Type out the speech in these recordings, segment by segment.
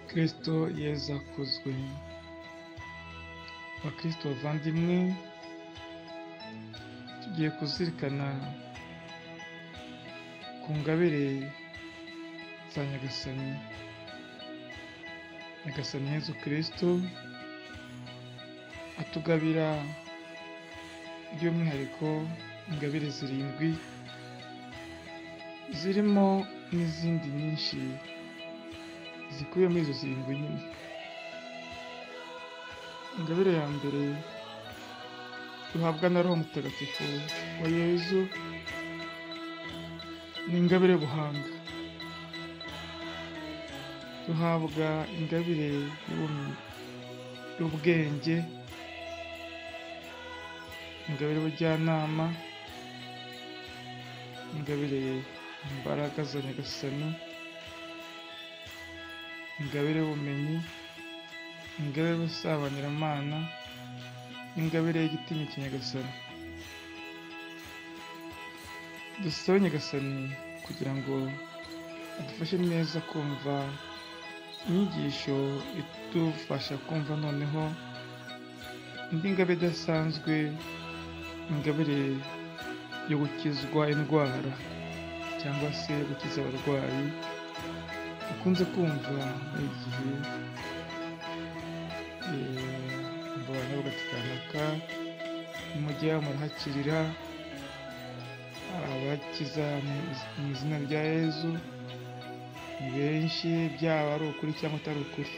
kristo yezu akuzwe bakristo bavandimwe tugiye kuzirikana ku ngabire za nyagasani nyagasani yezu kristo atugabira by'umwihariko ingabire zirindwi zirimo n'izindi nyinshi zikubiye muri izo zirindwi nyine ingabire ya mbere duhabwa na roho mutagatifu wa yezu ni ingabire y'ubuhanga duhabwa ingabire y'ubumenyi y'ubwenge ingabire y'ubujyanama ingabire imbaraga za nyagasani ingabire y'ubumenyi ingabire y'ubusabaniramana ingabire y'igitinya kinyagasani dusabe nyagasani kugira ngo adufashe neza kumva inyigisho idufasha kumva noneho indi ngabire idasanzwe ingabire yo gukizwa indwara cyangwa se gukiza abarwayi ukunze kumva muri iki gihe abantu bagatikanaka mujya murahakirira abakiza mu izina rya yezu ni benshi byaba ari ukuri cyangwa atari ukuri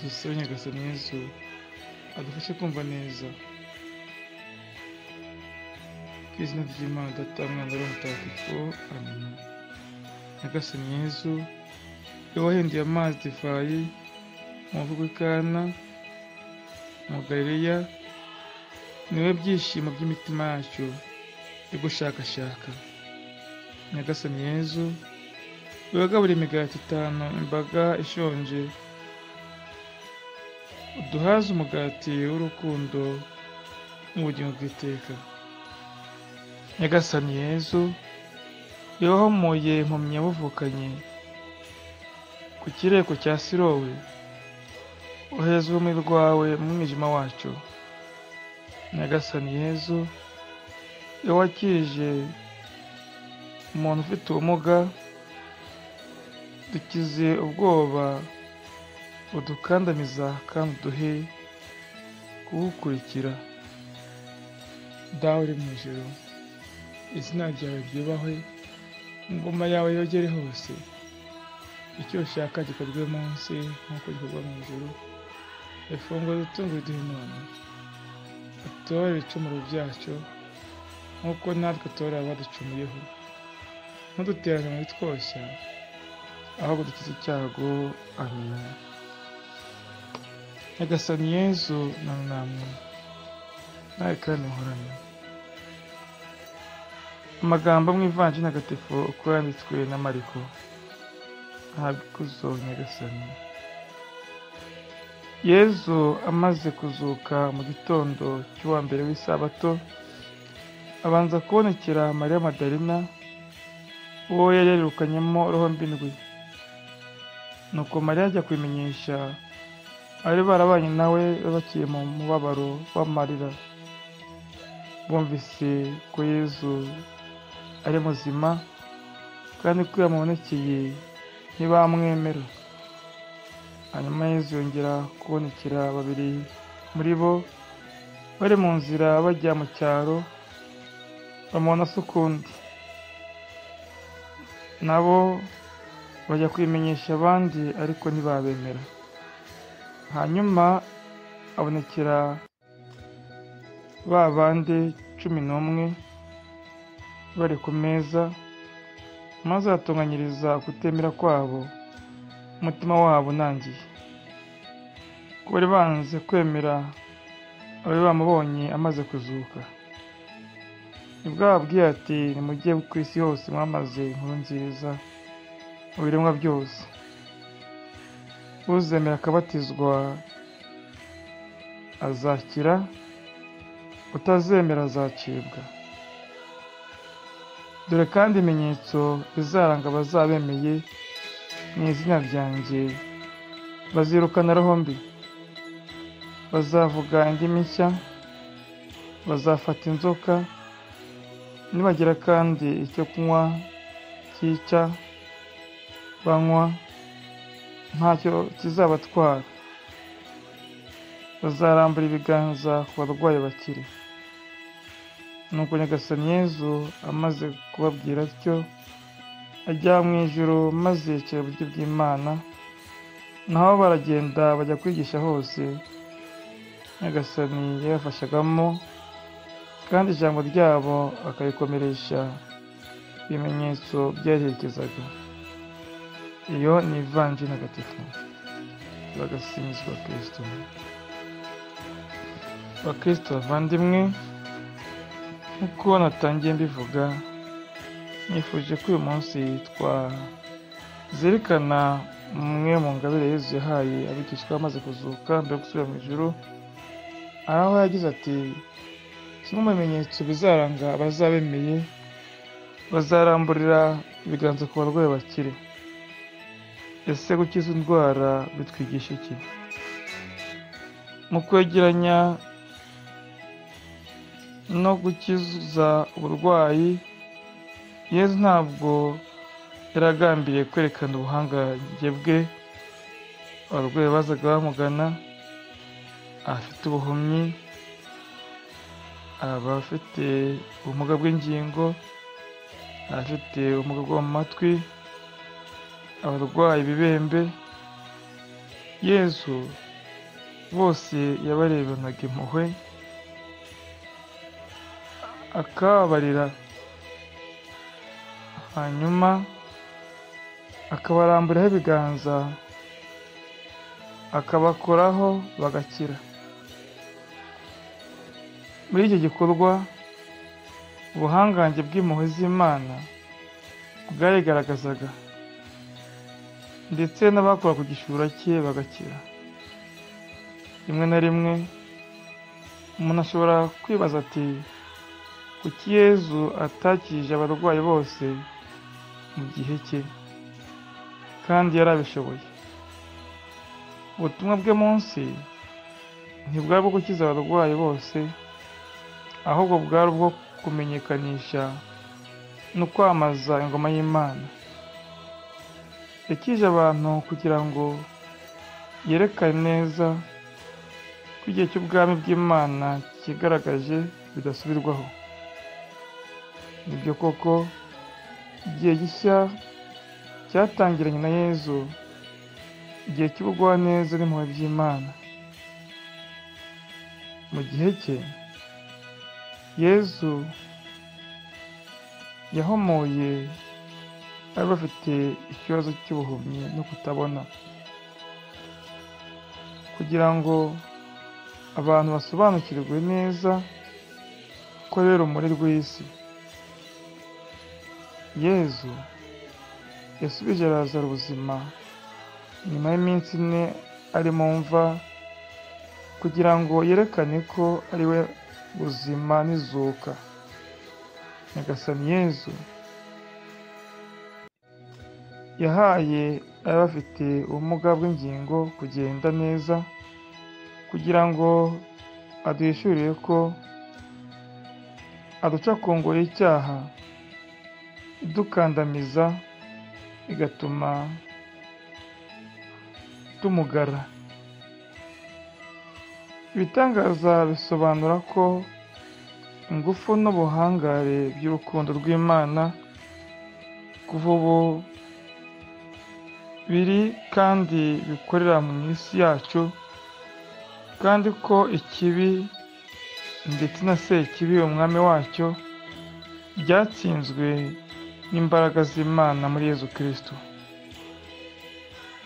dusabe nyagasani yezu adufashe kumva neza ku izina ry'imana data mwana wa mutagatifu amen nyagasani yezu iyo wahinduye amazi divayi mu mvugo ikana mu galileya niwe byishimo by'imitima yacu igushakashaka nyagasani yezu wagaburira imigati itanu imbaga ishonje uduhaze umugati w'urukundo mu bugingo bw'iteka nyagasani yezu yahomoye impumyi yabuvukanye ku kireko cya sirowe ohereza urumuri rwawe mu mwijima wacu nyagasani yezu iyo wakirije umuntu ufite ubumuga dukize ubwoba udukandamiza kandi uduhe kuwukurikira dawe uri mu ijoro izina ryawe ryubahwe ingoma yawe yogere hose icyo ushaka gikorwe munsi nk'uko gikorwa mu ijoro ifunguro dutungu riduhe none utore ibicumuro byacu nk'uko natwe utore abaducumuyeho ntuduterane muri twoshya ahubwo dukize icyago amina nyagasani yezu na namwe nawe kandi muhorane amagambo mu ivanjiri ntagatifu uko yanditswe na mariko ahabwa ikuzo nyagasani yezu amaze kuzuka mu gitondo cy'uwa mbere w'isabato abanza kubonekera mariya madarina uwo yari yarirukanyemo roho mbindwi nuko mariya ajya kubimenyesha abari barabanye nawe bakiri mu mubabaro w'amarira bumvise ko yezu ari muzima kandi ko yamubonekeye ntibamwemera hanyuma yezu yongera kubonekera babiri muri bo bari mu nzira bajya mu cyaro bamubona se ukundi nabo bajya kubimenyesha abandi ariko ntibabemera hanyuma abonekera ba bandi cumi n'umwe bari ku meza maze atunganyiriza kutemera kwabo umutima wabo unangiye ko bari banze kwemera abari bamubonye amaze kuzuka nibwo bababwiye ati nimujye ku isi hose mwamaze inkuru nziza mu biremwa byose uzemera akabatizwa azakira utazemera azacibwa dore kandi ibimenyetso bizaranga abazabemeye mu izina ryanjye bazirukana roho mbi bazavuga indimi nshya bazafata inzoka nibagira kandi icyo kunywa cyica banywa ntacyo kizabatwara bazarambura ibiganza ku barwayi bakire nuko nyagasani yezu amaze kubabwira atyo ajya mu ijoro maze yicara iburyo bw'imana naho baragenda bajya kwigisha hose nyagasani yabafashagamo kandi ijambo ryabo akarikomeresha ibimenyetso byaherekezaga iyo ni ivanji ntagatifu bagasinzwa kirisito bakristo bavandimwe nk'uko natangiye mbivuga nifuje ko uyu munsi twazirikana umwe mu ngabire Yezu yahaye abigishwa bamaze kuzuka mbere yo gusubira mu ijuru aho yagize ati kimwe mu bimenyetso bizaranga abazabemeye bazaramburira ibiganza ku barwayi bakire ese gukiza indwara bitwigisha iki mu kwegeranya no gukiza uburwayi yezu ntabwo yaragambiriye kwerekana ubuhangange bwe abarwayi bazaga bamugana abafite ubuhumyi abafite ubumuga bw'ingingo abafite ubumuga bwo mu matwi abarwaye ibibembe yezu bose yabarebanaga impuhwe akababarira hanyuma akabaramburaho ibiganza akabakoraho bagakira muri icyo gikorwa ubuhangange bw'impuhwe z'imana bwayigaragazaga ndetse n'abakora ku gishura cye bagakira rimwe na rimwe umuntu ashobora kwibaza ati kuki yezu atakije abarwayi bose mu gihe cye kandi yarabishoboye ubutumwa bwe munsi ntibwari bwo gukiza abarwayi bose ahubwo bwari ubwo kumenyekanisha no kwamaza ingoma y'imana yakije abantu kugira ngo yerekane neza ko igihe cy'ubwami bw'imana cyigaragaje bidasubirwaho nibyo koko igihe gishya cyatangiranye na yezu igihe cy'ubugwa neza n'impuhwe by'imana mu gihe cye yezu yahomoye bari bafite ikibazo cy'ubuhumyi no kutabona kugira ngo abantu basobanukirwe neza ko rero urumuri rw'isi yezu yasubije arazara ubuzima nyuma y'iminsi ine ari mu mva kugira ngo yerekane ko ari we buzima n'izuka nyagasani yezu yahaye abafite ubumuga bw'ingingo kugenda neza kugira ngo aduhishurire ko aduca ku ngoyi y'icyaha idukandamiza igatuma tumugara ibitangaza bisobanura ko ingufu n'ubuhangare by'urukundo rw'imana kuva ubu biri kandi bikorera mu isi yacu kandi ko ikibi ndetse na sekibi umwami wacyo byatsinzwe n'imbaraga z'imana muri yezu kirisito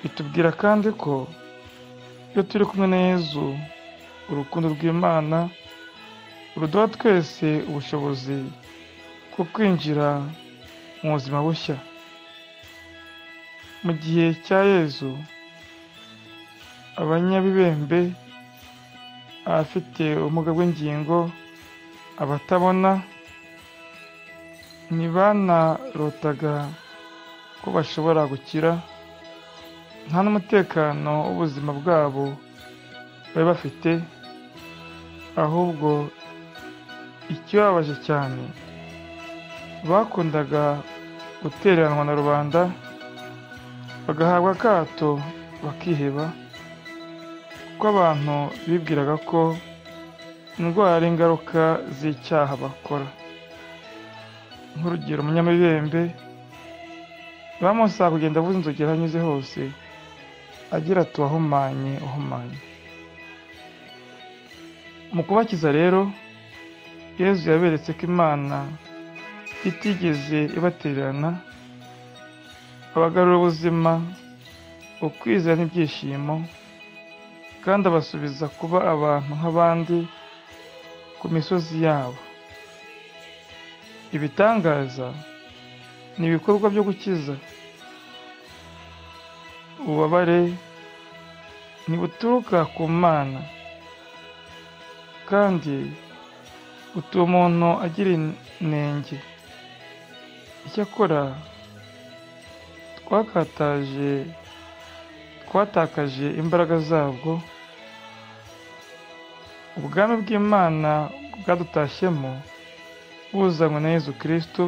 bitubwira kandi ko iyo turi kumwe na yezu urukundo rw'imana ruduha twese ubushobozi bwo kwinjira mu buzima bushya mu gihe cya yezu abanyabibembe abafite ubumuga bw'ingingo abatabona ntibanarotaga ko bashobora gukira nta n'umutekano w'ubuzima bwabo bari bafite ahubwo ikibabaje cyane bakundaga gutereranwa na rubanda bagahabwa akato bakiheba kuko abantu bibwiraga ko indwara ari ingaruka z'icyaha bakora nk'urugero umunyamibembe bamusaba kugenda avuza inzogera aho anyuze hose agira ati wahumanye uhumanye mu kubakiza rero yezu yaberetse ko imana itigeze ibatererana abagarura ubuzima ukwizera n'ibyishimo kandi abasubiza kuba abantu nk'abandi ku misozi yabo ibitangaza ni ibikorwa byo gukiza ububabare ntibuturuka ku mana kandi butuma umuntu agira inenge icyakora twakataje twatakaje imbaraga zabwo ubwami bw'imana bwadutashyemo buzanywe na yezu kirisito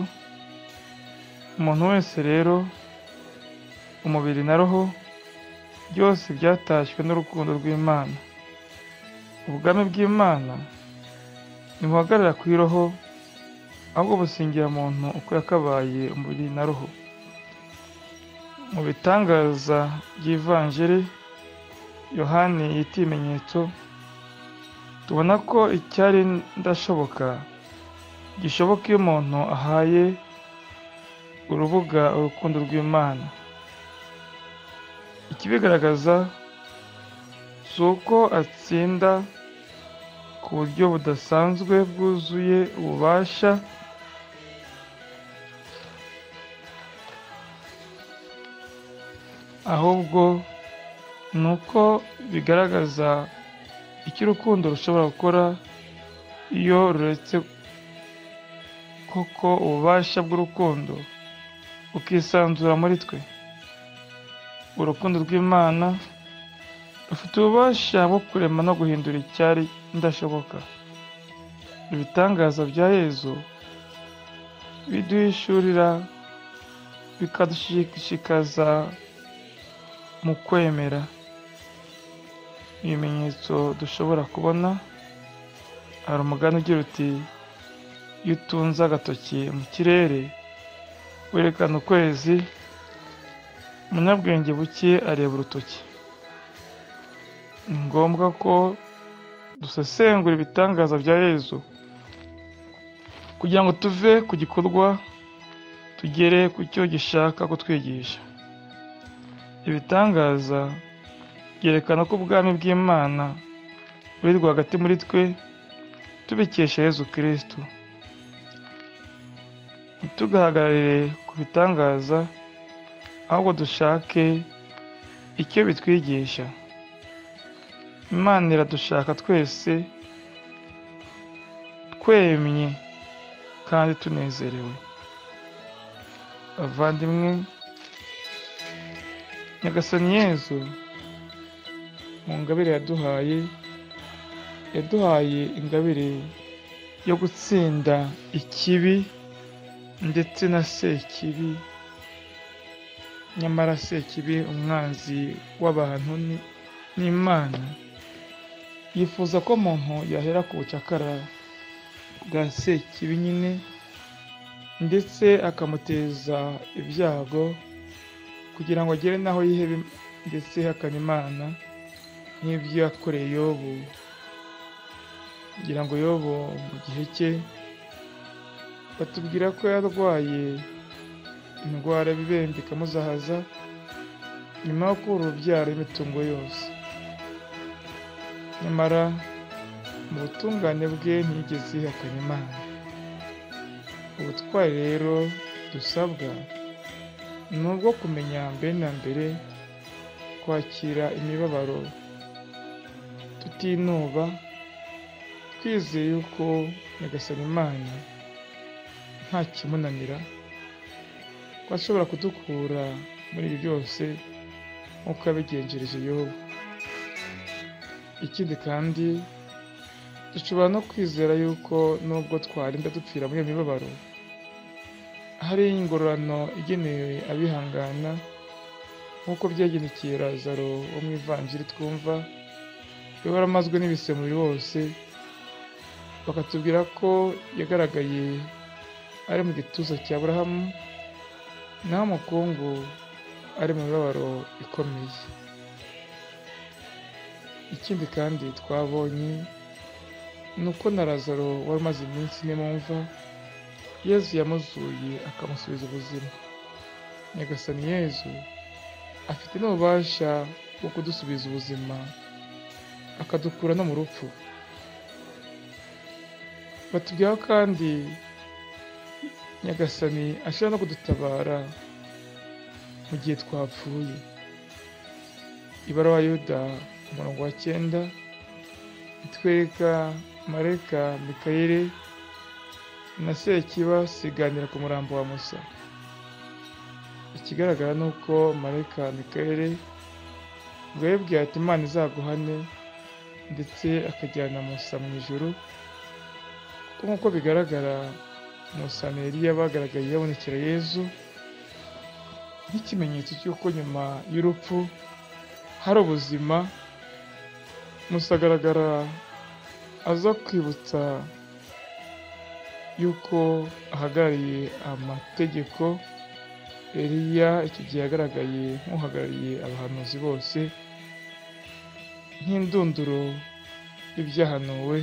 umuntu wese rero umubiri na roho byose byatashywe n'urukundo rw'imana ubwami bw'imana ntibuhagarara ku iroho ahubwo busingira muntu uko yakabaye umubiri na roho mu bitangaza by'ivanjiri yohani yita ibimenyetso tubona ko icyari ndashoboka gishoboka iyo umuntu ahaye urubuga urukundo rw'imana ikibigaragaza si uko atsinda ku buryo budasanzwe bwuzuye ububasha ahubwo ni uko bigaragaza icyo urukundo rushobora gukora iyo ruretse koko ububasha bw'urukundo bukisanzura muri twe urukundo rw'imana rufite ububasha bwo kurema no guhindura icyari ndashoboka ibitangaza bya yezu biduhishurira bikadushishikaza mu kwemera ibimenyetso dushobora kubona hari umugani ugira uti iyo utunze agatoki mu kirere werekana ukwezi umunyabwenge buke areba urutoki ni ngombwa ko dusesengura ibitangaza bya yezu kugira ngo tuve ku gikorwa tugere ku cyo gishaka kutwigisha ibitangaza byerekana ko ubwami bw'imana buri rwagati muri twe tubikesha yezu kirisito ntitugahagarare ku bitangaza ahubwo dushake icyo bitwigisha imana iradushaka twese twemye kandi tunezerewe abavandimwe nyagasani yezu mu ngabire yaduhaye yaduhaye ingabire yo gutsinda ikibi ndetse na sekibi nyamara sekibi umwanzi w'abantu n'imana yifuza ko muntu yahera ku bucakara bwa sekibi nyine ndetse akamuteza ibyago kugira ngo agere n'aho yihebe ndetse hakana imana nk'ibyo yakoreye yobu kugira ngo yobu mu gihe cye batubwira ko yarwaye indwara y'ibibembe ikamuzahaza nyuma yo kubura urubyaro y'imitungo yose nyamara mu butungane bwe ntiyigeze yihakana imana ubutwari rero dusabwa ni ubwo kumenya mbere na mbere kwakira imibabaro tutinuba twizeye yuko nyagasani imana nta kimunanira ko ashobora kudukura muri ibi byose nk'uko yabigenjereje yobu ikindi kandi dushobora no kwizera yuko nubwo twarinda dupfira muri iyo mibabaro hari ingororano igenewe abihangana nk'uko byagenekeye razaro wo mu ivanjiri twumva yaramazwe n'ibisemuriro bose bakatubwira ko yagaragaye ari mu gituza cya burahamu naho umukungu ari mu mibabaro ikomeye ikindi kandi twabonye ni uko na razaro wari umaze iminsi ine mu mva yezu yamuzuye akamusubiza ubuzima nyagasani yezu afite n'ububasha bwo kudusubiza ubuzima akadukura no mu rupfu batubwiraho kandi nyagasani ashobora no kudutabara mu gihe twapfuye ibaruwa yuda umurongo wa cyenda itwereka mareka mikayire na sekiba siganira ku murambo wa musa ikigaragara ni uko mareka mikayire ngo yabwiye ati imana izaguhane ndetse akajyana musa mu ijoro kuko nk'uko bigaragara musa na eliya bagaragaye yabonekera yezu nk'ikimenyetso cy'uko nyuma y'urupfu hari ubuzima musa agaragara aza kwibutsa y'uko ahagarariye amategeko eliya icyo gihe yagaragaye nk'uhagarariye abahanuzi bose nk'indunduro y'ibyahanuwe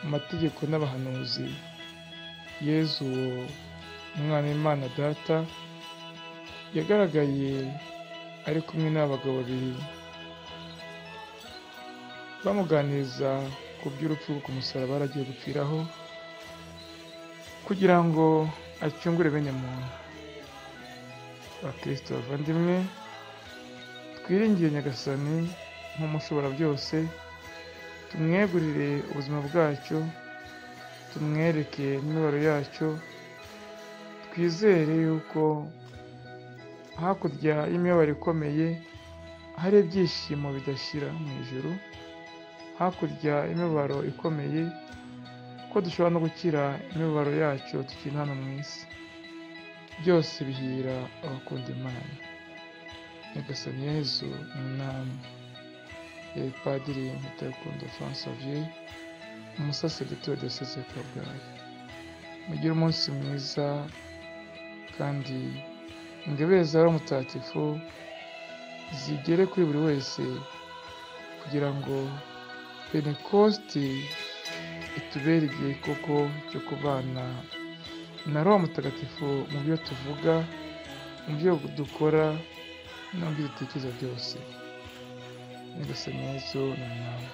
amategeko n'abahanuzi yezu uwo umwana w'imana data yagaragaye ari kumwe n'abagabo babiri bamuganiriza ku by'urupfu ku musaraba aragiye gupfiraho kugira ngo acungure bene muntu bakristo bavandimwe twiringiye nyagasani nk'umushobora byose tumwegurire ubuzima bwacyo tumwereke imibabaro yacyo twizere yuko hakurya y'imibabaro ikomeye hari ibyishimo bidashira mu ijoro hakurya y'imibabaro ikomeye ko dushobora no gukira imibabaro yacyo tukiri hano mu isi byose bihira abakunda imana nyagasani yezu umwami padiri mutarukundo francois umusasereto wa diyoseze ya kabgayi mugire umunsi mwiza kandi ingabire za mutagatifu zigere kuri buri wese kugira ngo penekositi itubere igihe koko cyo kubana na roho mutagatifu mu byo tuvuga mu byo dukora no mu byo dutekereza byose nyagasani yezu ni umwami